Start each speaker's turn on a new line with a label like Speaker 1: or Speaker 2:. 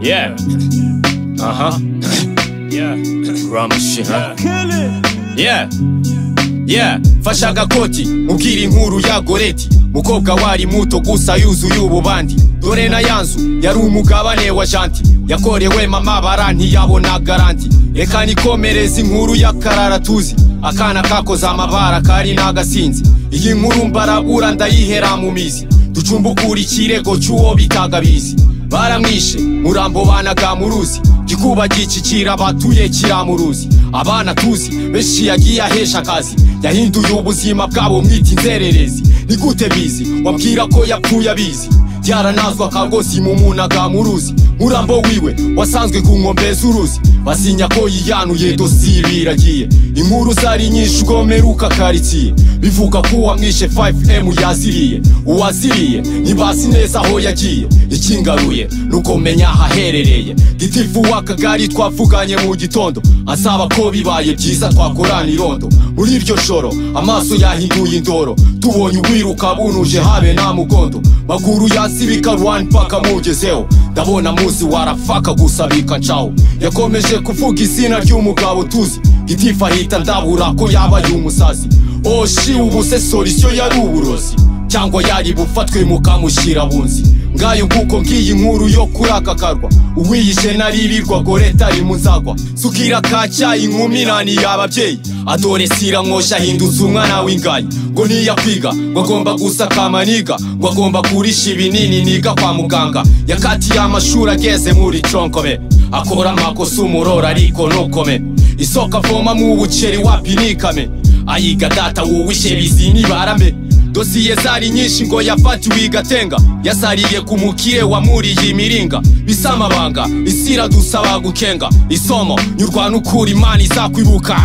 Speaker 1: Yeah. Uh huh. Yeah. Rama shit, huh? Yeah. Yeah. Fasha agakoti ubwira inkuru ya goreti mukobwa wari muto gusa yuzuye ububandi dore na yanzu yari umugabane wa janti yakorewe mama bara ntiyabona garanti reka nikomereze inkuru y'akarara tuzi akana kakoze amabara kari n'agasinzi iyi nkuru mbarabura ndayihera mu mizi ducumbukura ikirego cy'uwo bitaga bizi baramwishe murambo banaga muruzi gikuba gicikira abatuye kiramuruzi abana tuzi benshi yagiye ahesha akazi yahinduye ubuzima bwabo mwita inzererezi ni gute bizi wabwira ko yapfuye abizi byaranazwa kagosi mu munaga muruzi murambo wiwe wasanzwe ku nkombe z'uruzi basinya ko yiyanuye dosiye biragiye inkuru zari nyinshi ubwo meruka karitsiye bivuga ko uwamwishe 5m yaziriye uwaziriye ntibasi neza aho yagiye ikingaruye nuko menya ahaherereye gitifu w'akagari twavuganye mu gitondo asaba ko bibaye byiza twakorana irondo muri iryo joro amaso yahinduye indoro tubonye ubwiruka bunuje habe nta mugondo maguru yasibika rwani paka mugezeho ndabona muzi warafaka gusa bika ncaho yakomeje kuvuga izina ry'umugabo tuzi gitifu ahita ndabura ko yabaye umusazi oshi ubu se solisyo yari uburozi cyangwa yari bufatwe mukamushyira bunzi ngayo nguko ngiyi nkuru yo kuri aka karwa uwiyishe naririrwa goreta ari mu nzagwa sukira kacyayi nkumirani y'ababyeyi adore sira mwosha ahinduza umwana w'ingayi ngo niyakwiga ngo agomba gusakama niga ngo agomba kurisha ibinini niga kwa muganga yakatiye amashuri ageze muri conkobe akora amakosa umurora ariko ntukome isoko avomamo ubuceri wapi nikame ayiga data wuwishe bizi nibarame dosiye zari nyinshi ngo yafatiwe igatenga yasariye ku mukire wamuriye imiringa bisamabanga isira dusaba gukenga isomo nyurwa n'ukuri imana izakwibuka